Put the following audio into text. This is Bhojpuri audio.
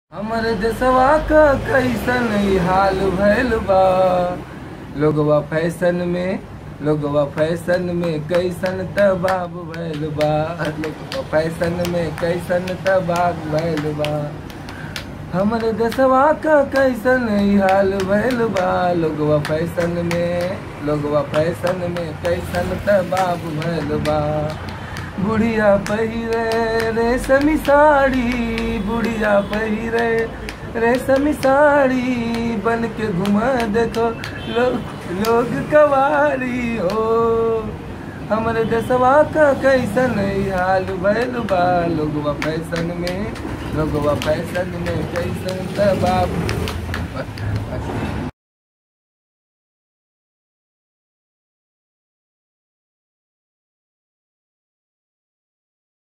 हमर देशवा क कैसन ई हाल भइल बा लोगवा फैशन में लोगवा फैशन में कैसन तबाब भइल बा लोगवा फैशन में कैसन तबाब भइल बा हमर देशवा क कैसन ई हाल भइल बा लोगवा फैशन में लोगवा फैशन में कैसन तबाब भइल बा बुढ़िया पहिरे रेशमी साड़ी बुढ़िया पहिरे रेशमी साड़ी बन के घुमा देखो लोग लोग कवारी हो हमरे देशवा का कैसन ई हाल भइल बा लोगवा फैशन में लोगवा फैशन में कैसन तबाब